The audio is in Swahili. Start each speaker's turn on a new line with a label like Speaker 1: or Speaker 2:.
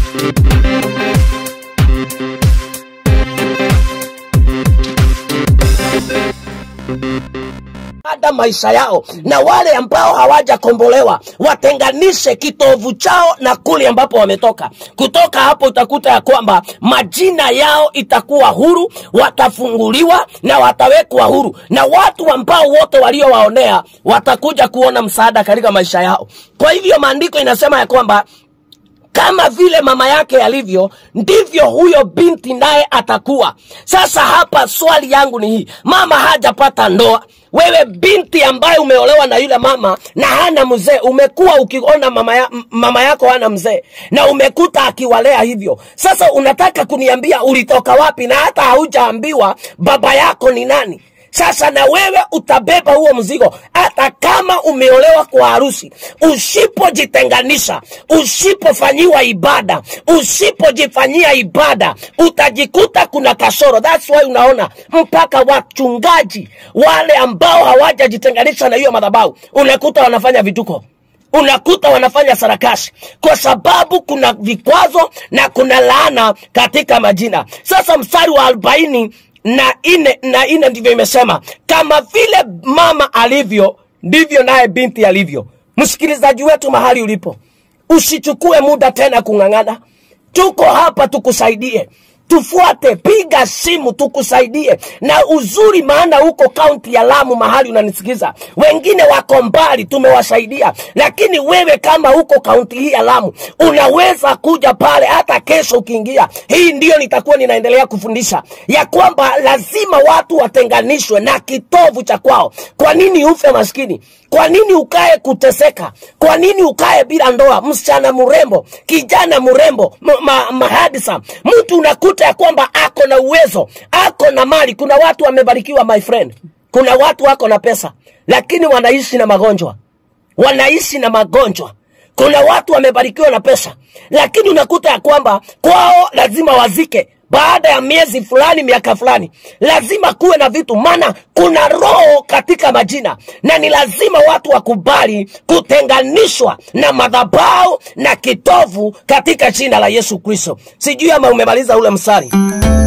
Speaker 1: ada maisha yao na wale ambao hawajakombolewa watenganishe kitovu chao na kule ambapo wametoka kutoka hapo utakuta ya kwamba majina yao itakuwa huru watafunguliwa na watawekwa huru na watu ambao wote waliowaonea watakuja kuona msaada katika maisha yao kwa hivyo maandiko inasema ya kwamba kama vile mama yake alivyo ndivyo huyo binti naye atakuwa sasa hapa swali yangu ni hii mama hajapata ndoa wewe binti ambaye umeolewa na yule mama na hana mzee umekuwa ukiona mama, ya, m- mama yako hana mzee na umekuta akiwalea hivyo sasa unataka kuniambia ulitoka wapi na hata haujaambiwa baba yako ni nani sasa na wewe utabeba huo mzigo hata kama umeolewa kwa harusi usipojitenganisha usipofanyiwa ibada usipojifanyia ibada utajikuta kuna kasoro thats why unaona mpaka wachungaji wale ambao hawajajitenganisha na hiyo madhabahu unakuta wanafanya vituko unakuta wanafanya sarakasi kwa sababu kuna vikwazo na kuna laana katika majina sasa mstari wa arobaini na ine na ine ndivyo imesema kama vile mama alivyo ndivyo naye binti alivyo msikilizaji wetu mahali ulipo usichukue muda tena kung'ang'ana tuko hapa tukusaidie tufuate piga simu tukusaidie na uzuri maana huko kaunti ya lamu mahali unanisikiza wengine wako mbali tumewasaidia lakini wewe kama huko kaunti hii ya lamu unaweza kuja pale hata kesho ukiingia hii ndio nitakuwa ninaendelea kufundisha ya kwamba lazima watu watenganishwe na kitovu cha kwao kwa nini ufe maskini kwa nini ukae kuteseka kwa nini ukae bila ndoa msichana mrembo kijana mrembo m- ma, mahadisa mtu unakuta ya kwamba ako na uwezo ako na mali kuna watu wamebarikiwa my friend kuna watu wako na pesa lakini wanaishi na magonjwa wanaishi na magonjwa kuna watu wamebarikiwa na pesa lakini unakuta ya kwamba kwao lazima wazike baada ya miezi fulani miaka fulani lazima kuwe na vitu maana kuna roho katika majina na ni lazima watu wakubali kutenganishwa na madhabau na kitovu katika jina la yesu kristo sijui ama umemaliza ule msari